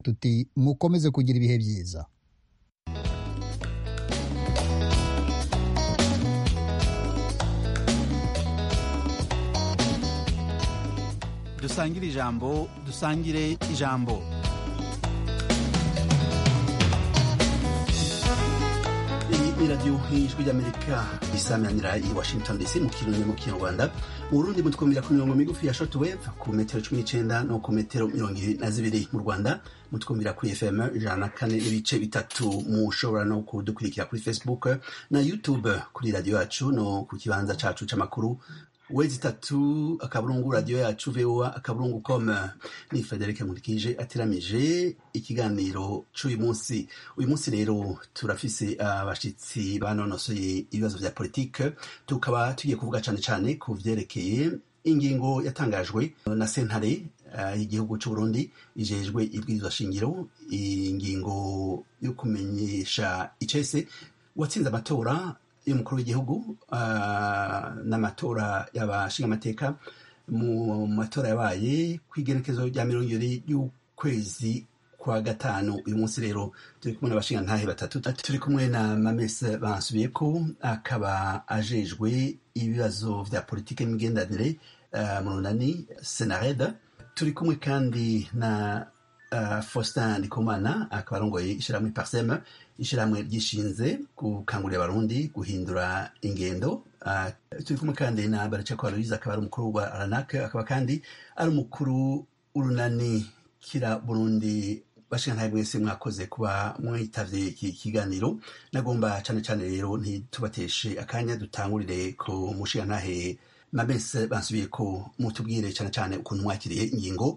tuti mukomeze kugira ibihe byiza dusangire ijambo dusangire ijambo ni radiyo y'ijwi ry'amerika isamanira i washington dc mu kirundi mu kinyarwanda mu burundi mutwumvira ku mirongo migufi ya shortwave ku metero cumi n'icenda no ku metero mirongo ibiri na zibiri mu rwanda mutwumvira kuri fm ijana na kane n'ibice bitatu mushobora no kudukurikira kuri facebook na youtube kuri radiyo yacu no ku kibanza cacu c'amakuru wezi itatu akaburungu radiyo yacu voa akaburungu com ni frederic nkurikije ateramije ikiganiro c'uyu munsi uyu munsi rero turafise abashitsi banonosoye ibibazo vya politike tukaba tugiye kuvuga cane cane ku vyerekeye ingingo yatangajwe na sentare y'igihugu uh, c'uburundi ijejwe ibwirizwa shingiro ingingo yo kumenyesha icese watsinze amatora y'umukuru w'igihugu uh, n'amatora y'abashingamateka mu matora yabaye ku igerekezo rya mirongo ibiri y'ukwezi kwa gatanu uyu munsi rero turi kumwe n'abashingantahe batatu turi kumwe na mamese bansubiyeko akaba ajejwe ibibazo vya politike n'imigenderanire uh, mu runani senareda turi kumwe kandi na uh, faustin ndikumana akaba arongoye ishirahamwe parseme ishirahamwe ryishinze gukangurira abarundi guhindura ingendo uh, turi kumwe kandi na baracako aloise akaba ari umukuru wa ranak akaba kandi ari umukuru w'urunani kira burundi bashingantahe mwese mwakoze kuba mwitavye iki kiganiro nagomba cane cane rero ntitubateshe akanya dutangurire ku mushingantahe mabese bansubiye ko mutubwire cane cane ukuntu mwakiriye ingingo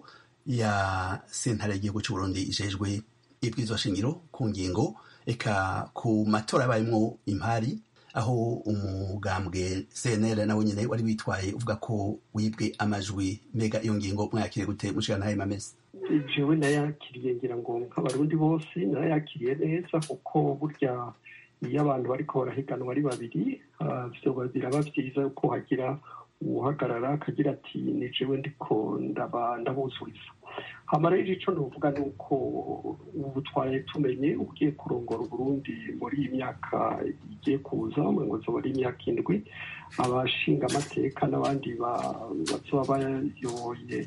ya sentare y'igihugu c'uburundi ijejwe ibwirizwa shingiro ku ngingo eka ku matora yabayemwo impari aho umugambwe cnl nawe nyene wari witwaye uvuga ko wibwe amajwi mbega iyo ngingo mwayakiriye gute mushigantahe mamese jewe nayakiriye ngira ngo nk'abarundi bose nayakiriye neza kuko burya iyo abantu bariko barahiganwa ari babiri vyoba biraba vyiza yuko hagira uhagarara akagira ati ni jewe ndiko ndabuzuriza hama rero ico novuga ni uko ubu twaraye tumenye ugiye kurongora uburundi muri iyi myaka igiye kuza ngo zoba ari imyaka indwi abashinga amateka n'abandi bazoba bayoboye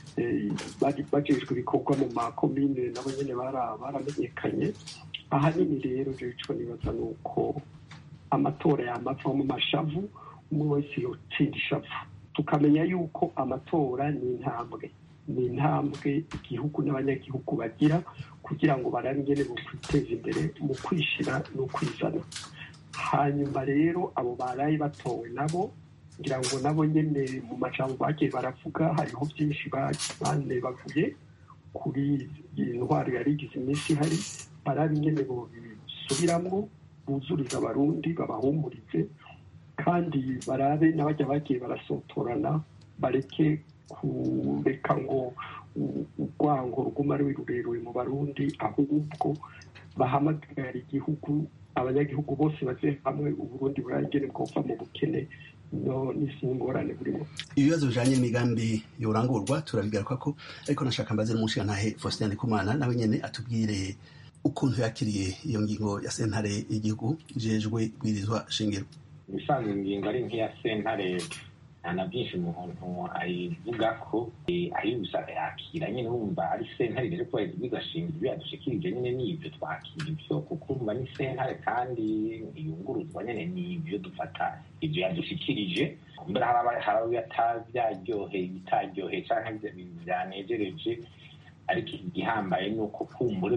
bajejwe ibikorwa mu makomine nabo nyene baramenyekanye ahanini rero jewe ico nibaza ni uko amatora yamava mu mashavu umwe wese yotsinda ishavu tukamenya yuko amatora ni intambwe ni intambwe igihugu n'abanyagihugu bagira kugira ngo barabe ingene bokwiteza imbere mu kwishira no kwizana hanyuma rero abo baraye batowe nabo ngira ngo nabo nyene mu majambo bagiye baravuga hariho byinshi banebaguye kuri iyi ntwaro yari igize iminsi ihari barabe ingene bobisubiramwo buzuriza abarundi babahumurize kandi barabe n'abajya bagiye barasotorana bareke kureka ngo urwango ruguma ari rurerure mu barundi ahubwo bahamagara igihugu abanyagihugu bose baze hamwe uburundi burangene bwova mu bukene no n'isi ngorane burimo ibibazo bijanye n'imigambi yorangurwa turabigaruka ko ariko nashaka mbaze n'umushingantahe faustin ndikumana nawe nyene atubwire ukuntu yakiriye iyo ngingo ya sentare y'igihugu ijejwe bwirizwa shingiro ibisanzwe ingingo ari nk'iya sentare nta na byinshi umuntu ayivuga ko ayibusha yakira nyine wumva ari sentare rero kuba bigashinga ibyo yadushikirije nyine n'ibyo twakira ibyo kuko urumva ni sentare kandi ntiyunguruzwa nyine n'ibyo dufata ibyo yadushikirije mbere hari byaryoheye ibitaryoheye cyangwa byanejereje ariko igihambaye ni uko kumbure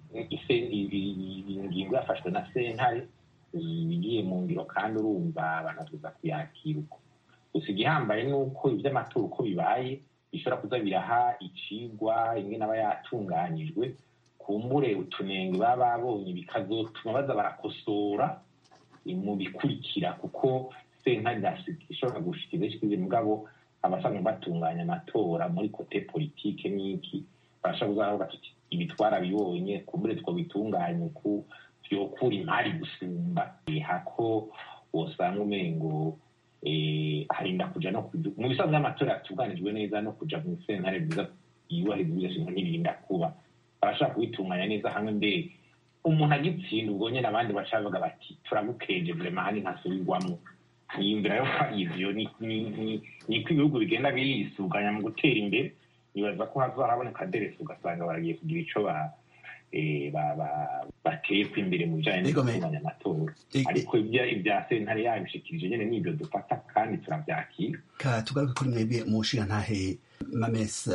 ingingo yafashwe na sentare igiye mu ngiro kandi urumva banazuza kuyakira uko gusa igihambaye ni uko iby'amatora uko bibaye bishobora kuza biraha icigwa imwe n'aba yatunganyijwe kumbure utunenge baba babonye bikazotuma baza barakosora mu bikurikira kuko sentare ishobora gushikiriza ishikiriza mugabo abasanzwe batunganya amatora muri kote politike n'iki barashobora kuzavuga tuti ibi twarabibonye kumbure twobitunganya uku vyokura imari gusumba hako wosanga umengo harinda kuja no mu bisanzwe by'amatora yatunganijwe neza no kuja mu sentare bwiza yubahiriza ibigashinga ntibirinda kuba barashobora kubitunganya neza hamwe mbere umuntu agitsinda ubwo nyine abandi baca bavuga bati turagukeje vrema hani ntasubirwamo niyumvira yo ko ivyo niko ibihugu bigenda birisuganya mu gutera imbere nibaza ko hazahaboneka deresi ugasanga baragiye kugira ico bateyeko imbere mu bijanye no gutunganya amatora ariko ibya sentare yabishikirije nyene n'ivyo dufata kandi turavyakira ka tugaruke kuri mwebwe mu nshingantahe mames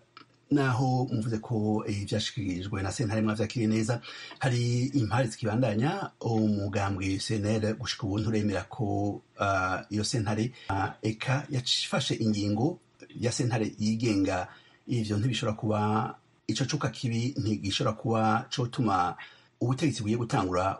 naho muvuze ko ivyashikirijwe na sentare mwavyakiriye neza hari impari zikibandanya umugambwe cnl gushika ubu nturemera ko iyo sentare eka yafashe ingingo ya sentare yigenga ivyo ntibishobora kuba ico cuka kibi ntigishobora kuba cotuma ubutegetsi bugiye gutangura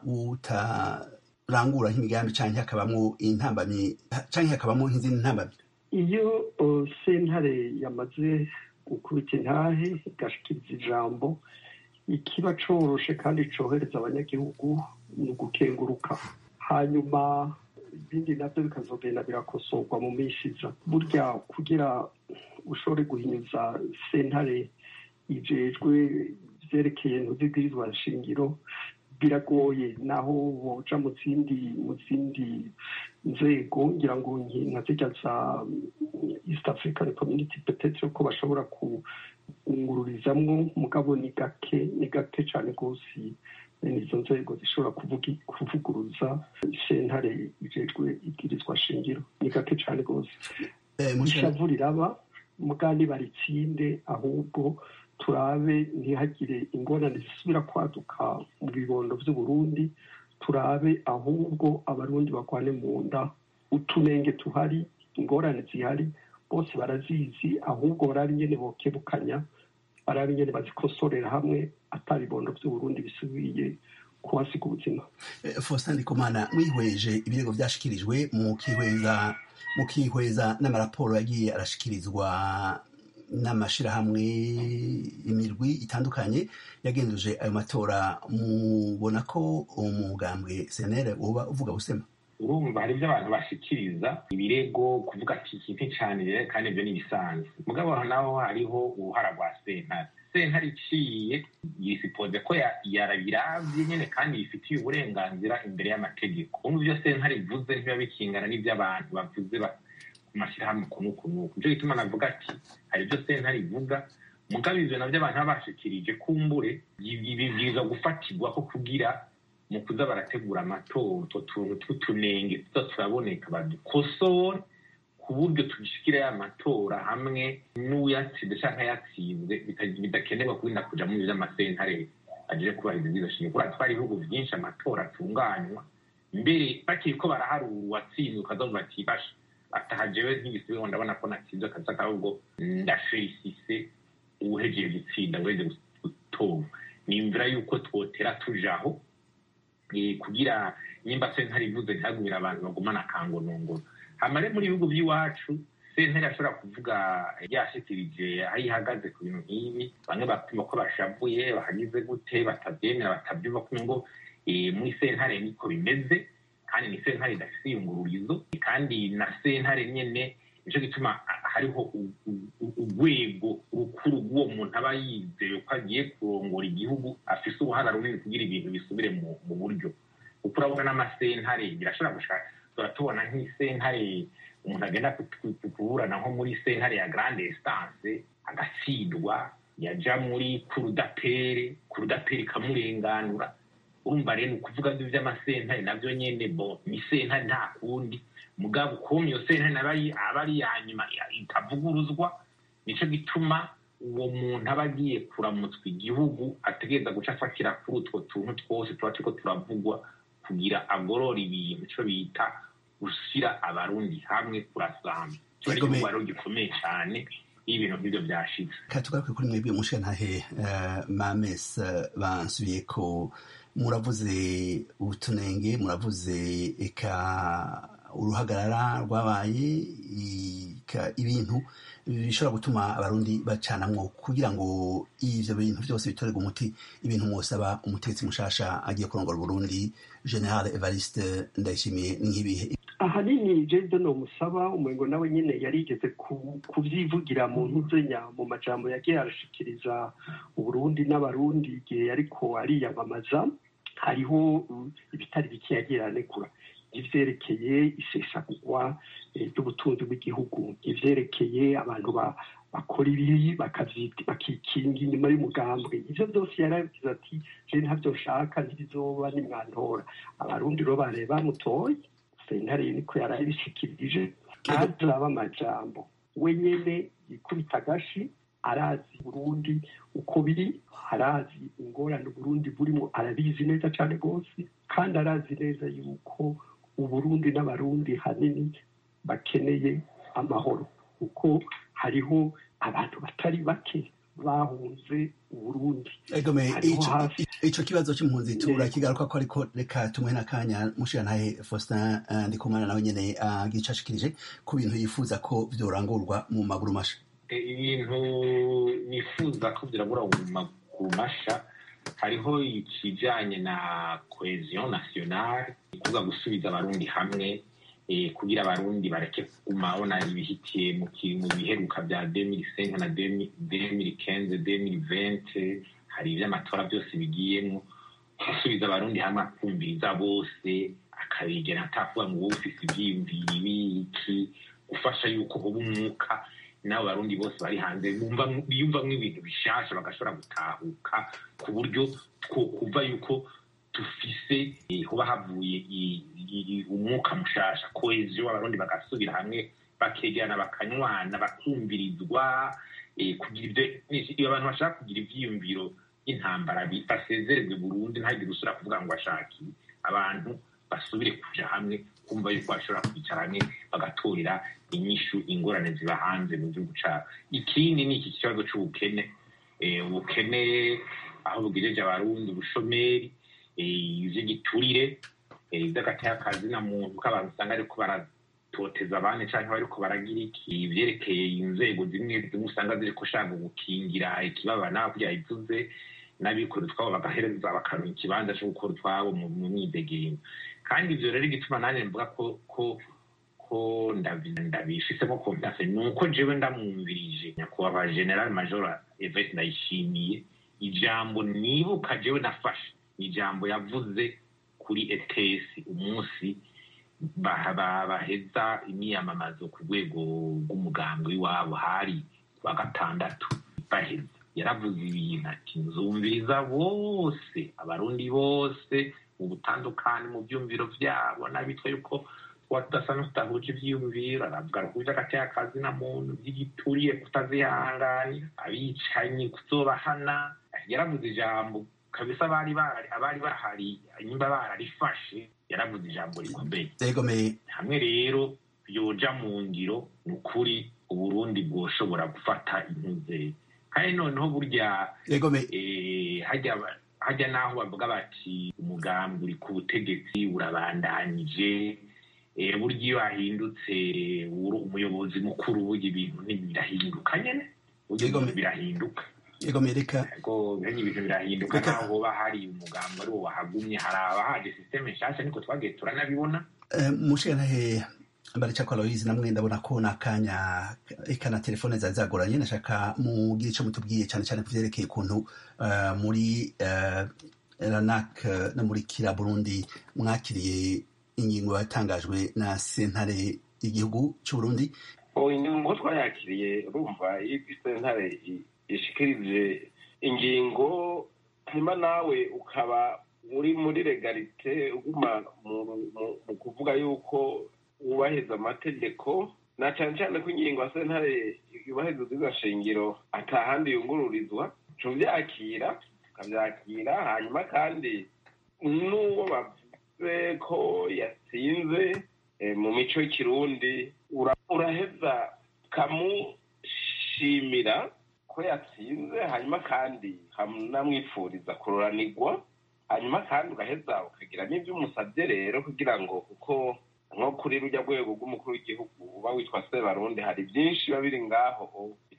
butarangura nk'imigambi canke hakabamwo intambamyi canke hakabamwo nk'izindi ntambamyi iyo sentare yamaze gukubita intahe igashikiriza ijambo ikiba coroshe kandi cohereza abanyagihugu ni ugukenguruka hanyuma ibindi navyo bikazogenda birakosorwa mu minsi iza burya kugira ushobore guhinyuza sentare ijejwe vyerekeye ntuzibwirizwa nshingiro biragoye naho woja mu zindi mu zindi nzego ngira ngo nka zirya za east african community petetre ko bashobora kungururizamwo mugabo ni gake ni gake cane rwose izo nzego zishobora kuvuguruza sentare ijejwe ibwirizwa shingiro ni gake cane rwose ishavu riraba mugani baritsinde ahubwo turabe ntihagire ingorane zisubira kwaduka mu bibondo vy'uburundi turabe ahubwo abarundi bagwane mu nda utunenge tuhari ingorane zihari bose barazizi ahubwo barabe ingene bokebukanya barabe ingene bazikosorera hamwe ata bibondo vy'uburundi bisubiye kuhasiga ubuzima faustin ndikumana mwihweje ibirego vyashikirijwe mukihweza mukihweza n'amaraporo yagiye arashikirizwa n'amashirahamwe imirwi itandukanye yagenduje ayo matora mubona ko umugambwe senere uba uvuga busema urumva hari ibyo abantu bashikiriza ibirego kuvuga ati iki nticanire kandi ibyo ni ibisanzwe mugabo naho hariho uruhara rwa sentare sentare iciye yisipoze ko yarabiravye nyene kandi yifitiye uburenganzira imbere y'amategeko umva ivyo sentare ivuze ntibiba bikingana n'ivyo bavuze amashyirahamwe kunu kunu nico gituma navuga ati hari ibyo sentare ivuga mugabo ivyo navyo abantu baba bashikirije kumbure bibwirizwa gufatirwa ko kugira mu kuza barategura amatora utwo tuntu tw'utunenge tuza turaboneka badukosore ku buryo tugishikira ya matora hamwe n'uyatsinze canke yatsinze bidakenerwa kurinda kuja muri vy'amasentare aje kubahiriza izo shingiro kubera twari ibihugu vyinshi amatora atunganywa mbere bakiriko baraharura uwatsinze ukazavuga ati basha ataha jewe nk'igisubizo ndabona ko natsinze akaza ahubwo ndafelisise uwuhejeye gutsinda weze gutora nimvira yuko twotera tujaho kugira nyimba sentare ivuze ntihagumire abantu bagumana akangonongono hamare muri ibihugu by'iwacu sentare ashobora kuvuga yashikirije aho ihagaze ku bintu nk'ibi bamwe bapima ko bashavuye bahagize gute batabyemera batabyumva kumwe ngo muri sentare niko bimeze kandi ni sentare idafite iyungururizo kandi na sentare nyene nico gituma hariho urwego rukuru rw'uwo muntu aba yizeye ko agiye kurongora igihugu afise uruhara runini kugira ibintu bisubire mu buryo kuko urabona n'amasentare birashobora gushaka turatubona nk'isentare umuntu agenda kuburana nko muri sentare ya grande instance agatsindwa yaja muri kurudapere kurudapere ikamurenganura urumva rero ukuvuga ngo ivy'amasentare navyo nyene bo ni sentare nta kundi mugabo ukuntu iyo sentare naba aba ari ya nyuma itavuguruzwa nico gituma uwo muntu aba agiye kuramutswa igihugu ategereza guca afatira kuri utwo tuntu twose tuba turiko turavugwa kugira agorora ibintu ico bita gushyira abarundi hamwe kurasamba kiba ari igikorwa rero gikomeye cyane iyo ibintu nk'ibyo byashitse katugaruke kuri mwebwe mushikantahe mames bansubiye ko muravuze utunenge muravuze eka uruhagarara rwabaye ibintu bishobora gutuma abarundi bacanamwo kugira ngo ivyo bintu vyose bitorerwe umuti ibintu mwosaba umutetsi mushasha agiye kurongora uburundi general evariste ndayishimiye nk'ibihe ahanini jede ni umusaba umengo nawe nyine yarigeze kubyivugira mu ntuzenya mu majambo yagiye arashikiriza uburundi n'abarundi igihe ariko ariyamamaza hariho ibitari bike yagiye aranegura ivyerekeye isesagurwa ry'ubutunzi bw'igihugu ivyerekeye abantu bakora ibibi bakikinga inyuma y'umugambwe ivyo byose yarabigize ati je ntavyo nshaka ntibizoba nimwantora abarundi rero bare bamutoye sentare niko yarabishikirije ntazaba amajambo we nyene yikubita agashi arazi burundi uko biri arazi ingorane uburundi burimo arabizi neza cyane rwose kandi arazi neza yuko uburundi n'abarundi hanini bakeneye amahoro kuko hariho abantu batari bake bahunze uburundi ico kibazo c'impunzi turakigaruka ko ariko reka tumuhe n'akanya mushirantahe faustin ndikumana nawe nyene agicashikirije ku bintu yifuza ko vyorangurwa mu maguru masha ibintu nifuza ko vyirabura mu maguru masha hariho ikijanye na cohesion nationale kuvuga gusubiza abarundi hamwe kugira abarundi bareke kuguma babona ibihitiye mu biheruka bya 2005 na 2015 2020 hari ivy'amatora byose bigiyemo gusubiza abarundi hamwe akumviriza bose akabigena atakuvuga ngo wowe ufise ivyiyumviro ibiki gufasha yuko uba umwuka n'abo barundi bose bari hanze biyumvamwo ibintu bishasha bagashobora gutahuka ku buryo kuva yuko dufise kuba havuye umwuka mushasha koheziyo abarundi bagasubira hamwe bakegerana bakanywana bakumvirizwa kugira ibyo abantu bashaka kugira ivyiyumviro y'intambara basezererwe burundu ntagire usubira kuvuga ngo ashaki abantu basubire kuja hamwe kumva yuko bashobora kwicara hamwe bagatorera inyishu ingorane ziba hanze mu gihugu cabo ikindi ni iki kibazo c'ubukene ubukene aho bugejeje abarundi ubushomeri ivy'igiturire ivy'agateyakazi na muntu ko abantu usanga ariko baratoteza abandi canke bariko baragira iki ivyerekeye inzego zimwe zimwe usanga ziriko shaka gukingira ikibabana kugira ivuze n'abikora utwabo bagahereza bakaronka ikibanza co gukora utwabo mu myidegenyo kandi ivyo rero igituma nanjye mvuga ko ko ko ndabifisemo confiance ni uko jewe ndamwumvirije nyakubahwa general major evete ndayishimiye ijambo nibuka jewe nafashe ijambo yavuze kuri etesi umunsi baheza imyiyamamazo ku rwego rw'umugambwe w'iwabo hari wa gatandatu baheza yaravuze ibintu ati nzumviriza bose abarundi bose mu butandukane mu byumviro byabo n'abitwa yuko tuba tudasa n'utahuje ivyiyumviro aravuga ruhuje agateka na muntu vy'igituriye kutazihanganira abicanyi kuzobahana yaravuze ijambo kabisa abari abari bahari nyimba bararifashe yaravuze ijambo rikomeye hamwe rero yoja mu ngiro ni ukuri uburundi bwoshobora gufata intuze kandi noneho burya hajya n'aho bavuga bati umugambi uri ku butegetsi urabandanije burya iyo hahindutse umuyobozi mukuru burya ibintu birahinduka nyene burya birahinduka egomereka ibintu birahinduka naho hoba hari umugambi ari wo wahagumye hari abahaje sisiteme nshasha niko twagiye turanabibona mushentahe barica kwa Aloyizi namwe ndabona ko nakanya eka na telefone zari zagoranye nashaka mugire ico mutubwiye cyane cyane kuvyerekeye ukuntu muri ranak no muri kira burundi mwakiriye ingingo yatangajwe na sentare y'igihugu c'uburundi ingingo twayakiriye urumva iyo sentare ishikirije ingingo hanyuma nawe ukaba uri muri legalite uguma mu kuvuga yuko wubahiriza amategeko na cyane cyane ko ingingo ya sentare yubahiriza ubwiza shingiro atahandi yungururizwa tubyakira ukabyakira hanyuma kandi n'uwo bavuze ko yatsinze mu mico y'ikirundi uraheza ukamushimira ko yatsinze hanyuma kandi hamwamwipfuriza kururanirwa hanyuma kandi ugaheza ukagira n'ibyo umusabye rero kugira ngo kuko nko kuri rujya rwego rw'umukuru w'igihugu uba witwa sebarundi hari byinshi biba biri ngaho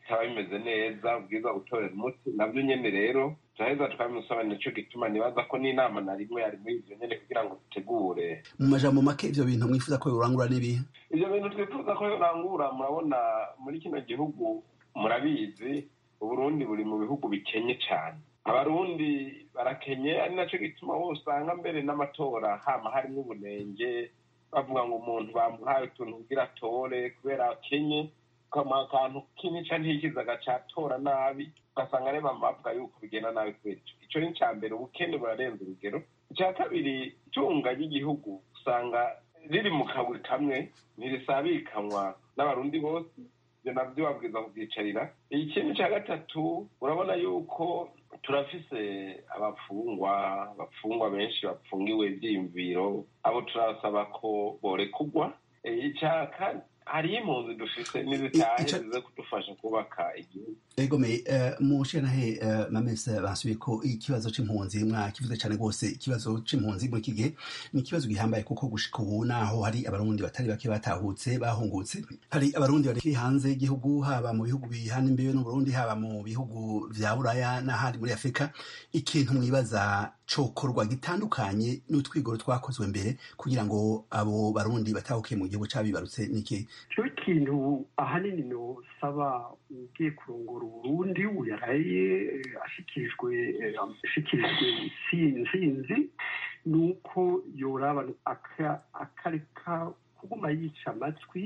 bitaba bimeze neza ubwiza gutorera umuti nabyo nyene rero turaheza tukabimusaba nico gituma nibaza ko n'inama na rimwe yari muri ivyo nyene kugira ngo dutegure mu majambo make ivyo bintu mwifuza ko yorangura n'ibihe ivyo bintu twifuza ko yorangura murabona muri kino gihugu murabizi uburundi buri mu bihugu bikenye cane abarundi barakenye ari naco gituma wowe usanga mbere n'amatora hama harimwo ubunenge bavuga ngo umuntu bamuhaye utuntu kugira atore kubera akenye ukamuha akantu k'imica ntikiza agacatora nabi ugasanga areba bavuga yuko bigenda nabi kubera ico ico ni ica mbere ubukene burarenza urugero icya kabiri itunga ry'igihugu usanga riri mu kaburi kamwe ntirisabikanywa n'abarundi bose ibyo nabyo babwiza kubyicarira ikindi cya gatatu urabona yuko turafise abafungwa abafungwa benshi bafungiwe ivyiyumviro abo turasaba ko borekugwa icya kane hariyo impunzi dufise n'izitahe Ica- zize kudufasha kubaka igihugu egome mushanahe mamese basubiye ko ikibazo c'impunzi mwakivuze cane rwose ikibazo c'impunzi muri iki gihe ni ikibazo gihambaye kuko gushika ubu naho hari abarundi batari bake batahutse bahungutse hari abarundi bari hanze y'igihugu haba mu bihugu bihana imbibe n'uburundi haba mu bihugu vya buraya n'ahandi muri afurika ikintu mwibaza cokorwa gitandukanye n'utwigoro twakozwe mbere kugira ngo abo barundi batahukiye mu gihugu cabibarutse niki cyo ikintu ahanini nosaba ugiye kurongora uburundi uyaraye eh, ashikirijwe eh, ashikirijwe intsinzi ni uko yoraba aka- akareka kuguma yica amatwi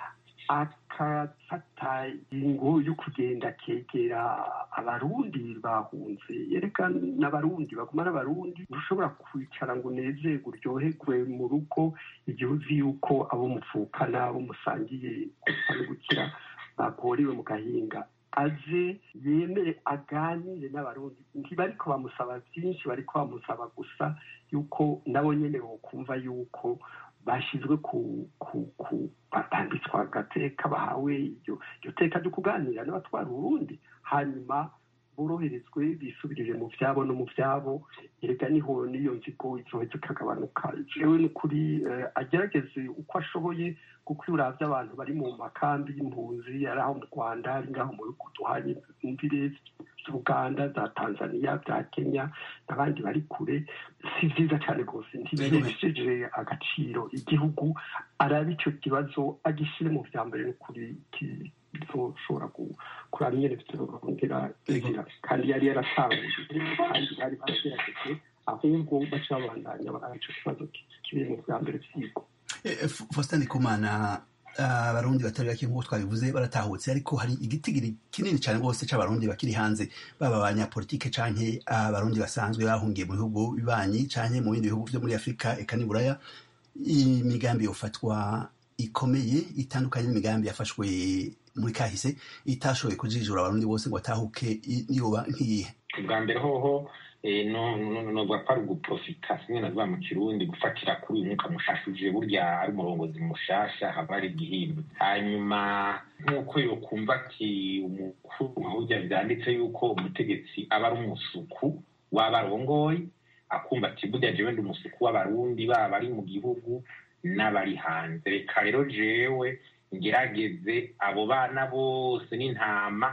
akafata ingo yo kugenda akegera abarundi bahunze yereka n'abarundi baguma n'abarundi ntushobora kwicara ngo unezerwe uryoherwe mu rugo igihe uzi yuko abo muvukana abo musangiye gupfa no gukira bagorewe mu gahinga aze yemere aganire n'abarundi ntibariko bamusaba byinshi bariko bamusaba gusa yuko nabo nyene bokumva yuko bashyizwe ku ku ku batambitswe agateka bahawe iryo iryo teka ryo kuganira n'abatwara urundi hanyuma boroherezwe bisubirire mu vyabo no mu vyabo erega niho n'iyo nzigo izoheza ikagabanuka jewe n'ukuri eh, agerageze uko ashoboye kuko iyo uravye abantu bari mu makambi y'impunzi ari aho mu rwanda ari ngaho mu bihugu duhanye imvire z'uganda za tanzania za kenya n'abandi bari kure si vyiza cane rwose ntibihesheje agaciro igihugu arabe ico kibazo agishire mu vya mbere n'ukuri ki- bizoshobora ku- kuraba ingene bizorongera inzira kandi yari yaratanguye kandi bari baragerageje ahubwo baca babandanya baraba ico kibazo ki- kiri mu vya mbere vyigwa Eh, F- Faustin Ndikumana abarundi batari bake nk'uko twabivuze baratahutse ariko hari igitigiri kinini cyane rwose c'abarundi bakiri hanze baba abanyapolitike canke abarundi basanzwe bahungiye mu bihugu bibanyi canke mu bindi bihugu vyo muri afurika eka n'i buraya imigambi yofatwa ikomeye itandukanye n'imigambi yafashwe muri kahise itashoboye kujijura abarundi bose ngo batahuke i- yoba nk'iyihe ubwa mbere hoho eh, no- no- novuga ko ari uguprofita simwe navuga mu kirundi gufatira kuri uyu mwuka mushasha uje burya ari umurongozi mushasha haba hari igihimba hanyuma nk'uko yokumva ati umukuru nka burya vyanditse yuko umutegetsi aba ari umusuku w'abarongoye akumva ati burya jewe ndi umusuku w'abarundi baba ari mu gihugu n'abari hanze reka rero jewe ngerageze abo bana bose n'intama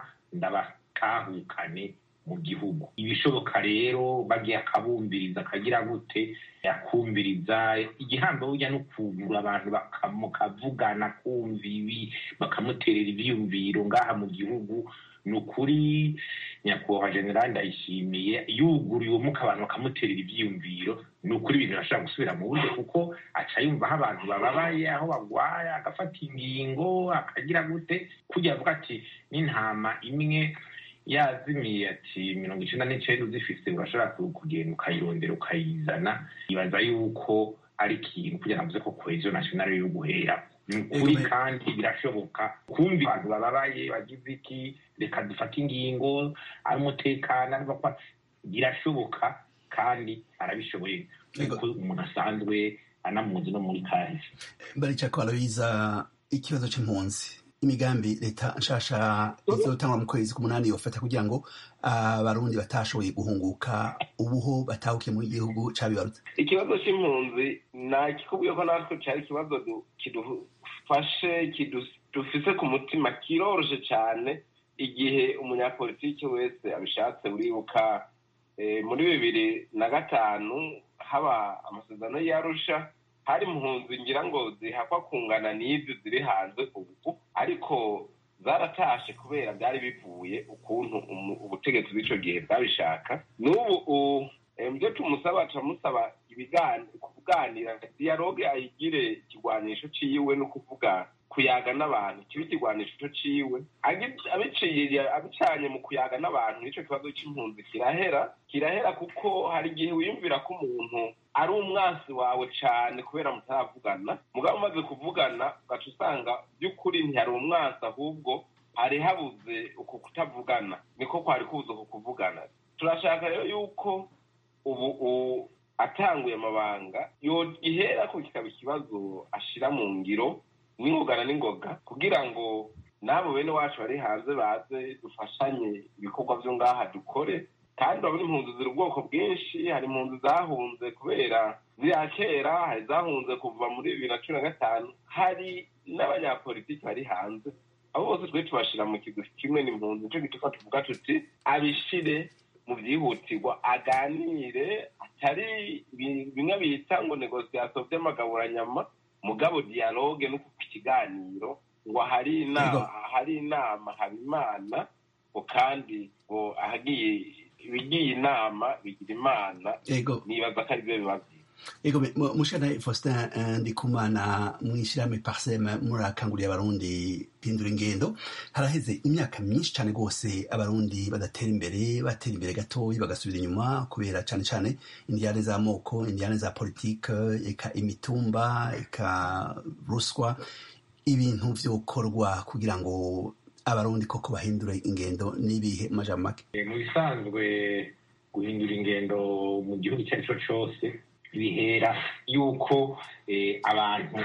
ndabatahukane mu gihugu ibishoboka rero bagiye akabumbiriza akagira gute yakumviriza igihambo burya no kugura abantu bakamukavugana kumva ibi bakamuterera ivyiyumviro ngaha mu gihugu ni ukuri nyakubahwa generali ndayishimiye yuguriye umuka abantu bakamuterera ivyiyumviro ni ukuri ibintu birashobora gusubira mu buryo kuko aca yumva aho abantu bababaye aho bagwaye agafata ingingo akagira gute kugira avuga ati n'intama imwe yazimiye ati mirongo icenda n'icenda uzifise urashobora ku- kugenda ukayirondera ukayizana ibaza yuko ari ikintu kugira navuze ko cohesion nationale yo guhera ni ukuri Ego, me- kandi birashoboka kumva abantu bababaye bagize iki reka dufate ingingo ari umutekano ari bakwa birashoboka kandi arabishoboye Ego. kuko umuntu asanzwe anamuzi no muri kahise baricako aloyiza ikibazo c'impunzi imigambi leta nshasha izotangwa mu kwezi k'umunani yofata kugira ngo abarundi batashoboye guhunguka ubuho batahukiye mu gihugu cabibarutse ikibazo c'impunzi nakikubwiye ko natwe cari ikibazo du- kidufashe kidu- dufise ku mutima kiroroshe cane igihe umunyapolitiki wese abishatse uribuka muri bibiri na gatanu haba amasezerano y'arusha hari impunzi ngira ngo zihakwa kungana n'ibyo ziri hanze ubu ariko zaratashe kubera byari bivuye ukuntu ubutegetsi bw'icyo gihe bwabishaka n'ubu ibyo tumusaba turamusaba kuganira dialogue ayigire ikigwanisho ciwe no kuvuga kuyaga n'abantu kiba ikigwanisho ciwe abiciye abicanye mu kuyaga n'abantu nicyo kibazo c'impunzi kirahera kirahera kuko hari igihe wiyumvira ko umuntu ari umwansi wawe cane kubera mutaravugana mugabo umaze kuvugana ugaca usanga by'ukuri ntihari umwansi ahubwo hari habuze uku kutavugana niko kwari kubuze uku kuvugana turashaka rero yuko ubu atanguye amabanga ihera ko kikaba ikibazo ashira mu ngiro n'ingogana n'ingoga kugira ngo n'abo bene wacu bari hanze baze dufashanye ibikorwa byo ngaha dukore kandi urabona impunzi ziri ubwoko bwinshi hari impunzi zahunze kubera ziriya kera hari zahunze kuva muri bibiri na cumi na gatanu hari n'abanyapolitiki bari hanze abo bose twe tubashira mu kigo kimwe n'impunzi nicyo gituma tuvuga tuti abishire mu byihutirwa aganire atari bimwe bita ngo negosiyasiyo by'amagaburanyama mugabo dialogue no kuva ikiganiro ngo hari inama hari inama haba imana ngo kandi ngo ahagiye ibigiye inama bigira imana nibaza ko ari byo bibazo ego mushana faustin ndikumana mw'ishyirahamwe parsem murakanguriye abarundi pindura ingendo haraheze imyaka myinshi cyane rwose abarundi badatera imbere batera imbere gatoyi bagasubira inyuma kubera cyane cyane indiyane z'amoko indiyane za politike eka imitumba eka ruswa ibintu vyokorwa kugira ngo abarundi koko bahindure ingendo n'ibihe majambo make mu bisanzwe guhindura ingendo mu gihugu icyo ari cyo cyose bihera yuko abantu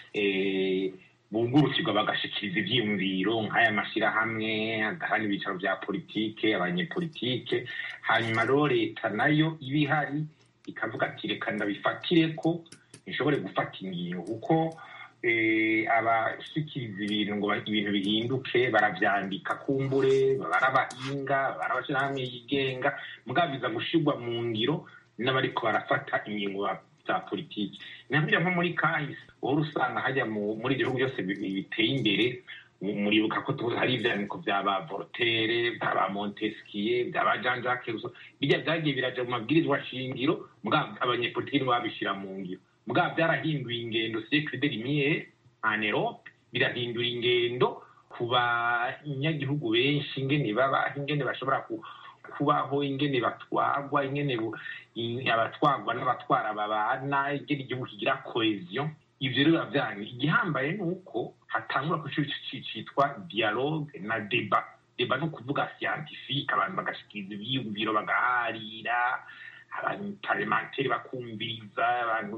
bungurukirwa bagashikiriza ivyiyumviro nk'aya mashyirahamwe agahana ibicaro vya politike abanyepolitike hanyuma rero leta nayo iba ihari ikavuga ati reka ndabifatire ko nishobore gufata ingingo kuko abashikiriza ibintu ngo ibintu bihinduke baravyandika kumbure barabahinga barabashirahamwe yigenga mugabo biza gushirwa mu ngiro n'abariko barafata ingingo za politiki nabwira nko muri kahise uhora usanga hajya muri ibyo bihugu byose biteye imbere muribuka ko hari ivyandiko vya ba voltaire vya ba montesquieu vya ba jean jacques rousseau birya vyagiye biraja mu mabwirizwa shingiro mugabo abanyepolitiki nibo babishira mu ngiro mugabo byarahinduye ingendo siècle de lumière en Europe birahindura ingendo ku banyagihugu benshi ingene baba ingene bashobora kubaho ingene batwagwa ingene abatwagwa n'abatwara babana ingene igihugu kigira cohesion ivyo rero biravyanyu igihambaye ni uko hatangura ku cyo citwa dialogue na deba deba ni ukuvuga scientifique abantu bagashikiriza ivyiyumviro bagaharira abantu parlementaire bakumviriza abantu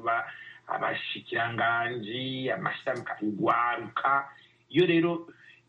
abashikiranganji amashirahamwe kugwaruka iyo rero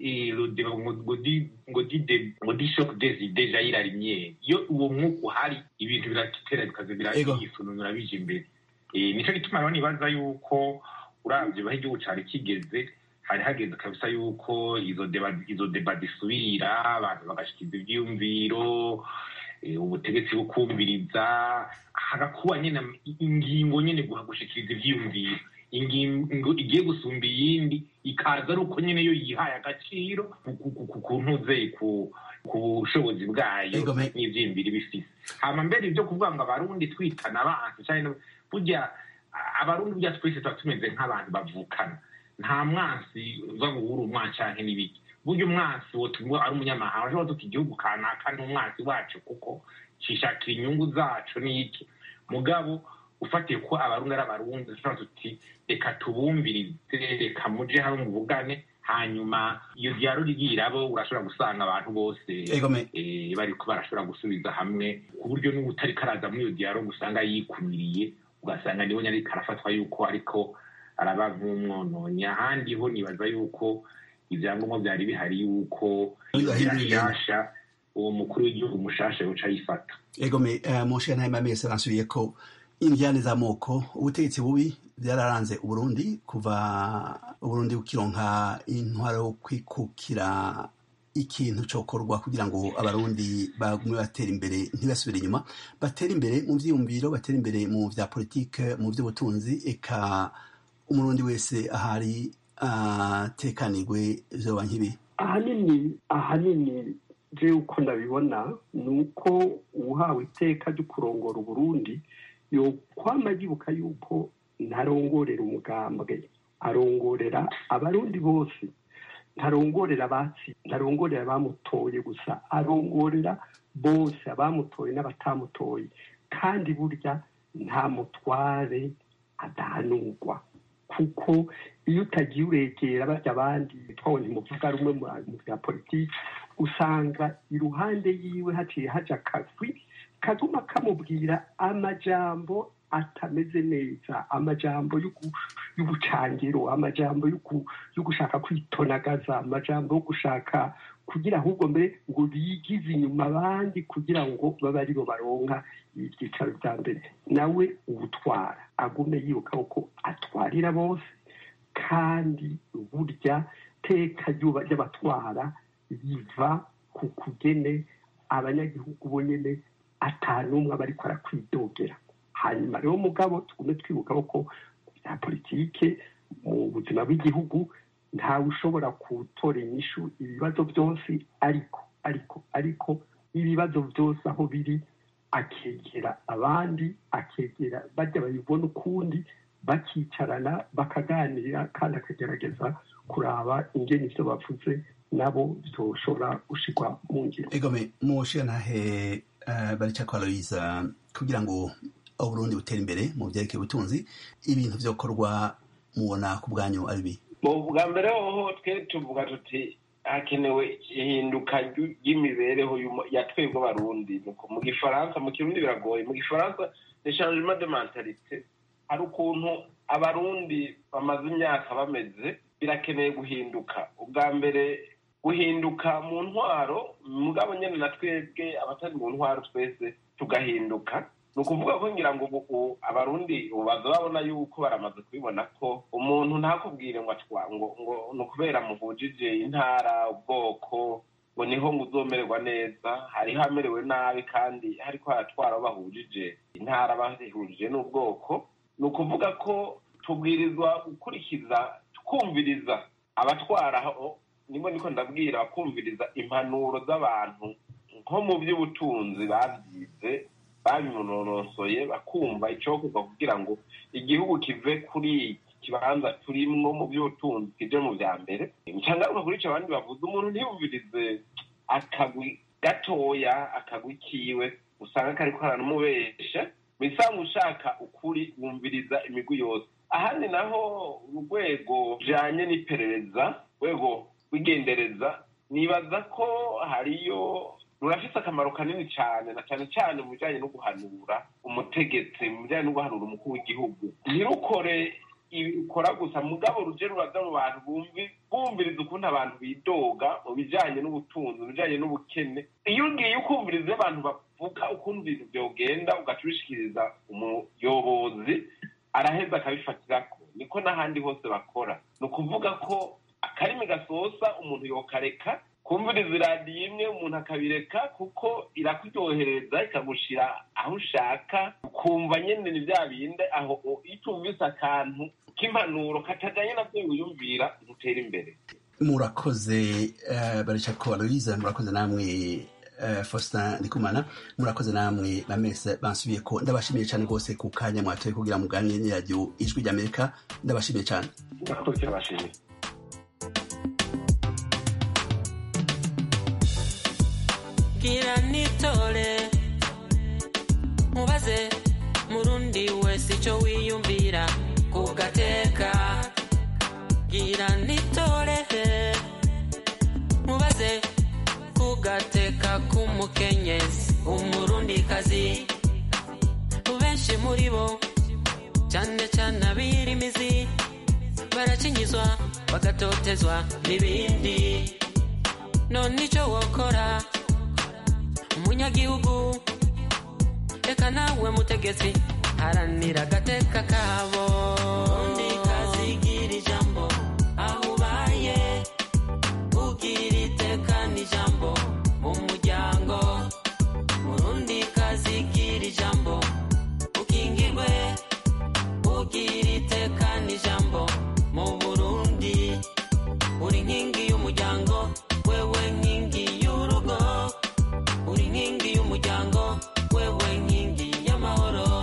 ngo di shock des idées jaillir la lumière iyo uwo mwuka uhari ibintu biratera bikaza birayisununura bije imbere nico gituma rero nibaza yuko uravye baho igihugu cari kigeze hari hageze kabisa yuko izo deba izo deba zisubira abantu bagashikiriza ivyiyumviro ubutegetsi bukumviriza hagakuba nyene ingingo nyene gushikiriza ivyiyumviro ingingo igiye gusumba iyindi ikaza ari uko nyene yo yihaye agaciro ku ntuze ku bushobozi bwayo n'ivyiyumviro bifise hama mbere ivyo kuvuga ngo abarundi twitana abantu canke burya abarundi burya twese tuba tumeze nk'abantu bavukana nta mwansi uza ngo uri umwansi canke n'ibiki burya umwansi wotumwa ari umunyamahanga ashobora tuti igihugu kanaka ni umwansi wacu kuko cishakira inyungu zacu n'iki mugabo ufatiye ko abarundi ari abarundi dushobora tuti reka tubumvirize reka muje hamwe muvugane hanyuma iyo dialog igirabo urashobora gusanga abantu bose bariko barashobora gusubiza hamwe ku buryo n'ubu utariko araza muri iyo dialog usanga yikumiriye ugasanga niwe nyariko arafatwa yuko ariko araba nk'umwononyi ahandi ho nibaza yuko ivyangombwa vyari bihari yuko yashasha uwo mukuru w'igihugu mushasha yoca yifata egome monshe ntayima mese bansubiye ko indyane z'amoko ubutegetsi bubi byararanze uburundi kuva uburundi bukironka intwaro yo kwikukira ikintu cokorwa kugira ngo abarundi bagume batera imbere ntibasubire inyuma batera imbere mu vyiyumviro batera imbere mu vya politike mu vy'ubutunzi eka umurundi wese ahari atekanirwe vyoba nk'ibi ahanini ahanini je uko ndabibona ni uko uhawe iteka ryo kurongora uburundi yokwama yibuka yuko ntarongorera umugambwe arongorera abarundi bose ntarongorera abatsi ntarongorera abamutoye gusa arongorera bose abamutoye n'abatamutoye kandi burya nta mutware adahanurwa kuko iyo utagiye uregera barya abandi twawe ntimuvuga rumwe mu bya politiki usanga iruhande yiwe haciye haja akagwi kaguma kamubwira amajambo atameze neza amajambo y'ubucangiro amajambo yo gushaka kwitonagaza amajambo yo gushaka kugira ahubwo mbere ngo bigize inyuma abandi kugira ngo babe aribo baronka ibyicaro bya mbere nawe ubutwara agume yibuka ko atwarira bose kandi burya teka ry'abatwara riva ku kugene abanyagihugu bonyine atanumwe aba ariko arakwidogera hanyuma rero mugabo tugume twibuka ko bya politike mu buzima bw'igihugu ntawe ushobora gutora inyishu ibibazo byose ariko ariko ariko ibibazo byose aho biri akegera abandi akegera bajya babibona ukundi bakicarana bakaganira kandi akagerageza kuraba ingeni ibyo bavuze nabo byoshobora gushirwa mu ngiro egome mushirantahe barica kwa aloyiza kugira ngo uburundi butera imbere mu byerekeye ubutunzi ibintu byokorwa mubona ku bwanyu ari bi bwa mbere hoho twe tuvuga tuti hakenewe ihinduka ry'imibereho ya twebwe abarundi mu gifaransa mu kirundi biragoye mu gifaransa ni changement de mentalite hari ukuntu abarundi bamaze imyaka bameze birakeneye guhinduka ubwa mbere guhinduka mu ntwaro mugabo nyine na twebwe abatari mu ntwaro twese tugahinduka ni ukuvuga ko ngira ngo ubu abarundi baza babona yuko baramaze kubibona ko umuntu ntakubwire ngo ngo ngo ni ukubera muhujije intara ubwoko ngo niho ngo uzomererwa neza hariho amerewe nabi kandi hariko haratwara abo bahujije intara bahujije n'ubwoko ni ukuvuga ko tubwirizwa gukurikiza twumviriza abatwara nibwo niko ndabwira bakumviriza impanuro z'abantu nko mu by'ubutunzi babyize babinonosoye bakumva icyokorwa kugira ngo igihugu kive kuri iki kibanza turimwo mu by'ubutunzi kije mu bya mbere ncangaruka kuri icyo abandi bavuze umuntu ntiyumvirize akagwi gatoya akagwi kiwe usanga kariko karanumubesha bisanga ushaka ukuri wumviriza imigwi yose ahandi naho urwego rujanye n'iperereza rwego rw'igendereza nibaza ko hariyo rurafise akamaro kanini cyane na cyane cyane mu bijyanye no guhanura umutegetsi mu bijyanye no guhanura umukuru w'igihugu ntirukore ibikora gusa mugabo ruje ruraza mu bantu bumviriza ukuntu abantu bidoga mu bijyanye n'ubutunzi mu bijyanye n'ubukene iyo ugiye ukumviriza abantu bavuga ukuntu ibintu byogenda ugaca ubishikiriza umuyobozi araheza akabifatirako niko n'ahandi hose bakora ni ukuvuga ko akarimi gasosa umuntu yokareka kumviriza iradiyo imwe umuntu akabireka kuko irakuryohereza ikagushira aho ushaka ukumva nyine ni bya bindi aho iyo utumvise akantu k'impanuro katajyanye nabyo wiyumvira ntutera imbere murakoze barica ko aloyiza murakoze namwe faustin ndikumana murakoze namwe na mese bansubiye ko ndabashimiye cyane rwose ku kanya mwatoye kugira muganire n'iradiyo ijwi ry'amerika ndabashimiye cyane murakoze abashimiye gira nitore mubaze murundi wese icyo wiyumvira ku gateka gira nitore mubaze ku gateka k'umukenyezi umurundikazi benshi muri bo cyane cyane abirimizi baracinyizwa bagatotezwa n'ibindi none icyo wokora umunyagihugu reka nawe mutegetsi haranira agateka kabo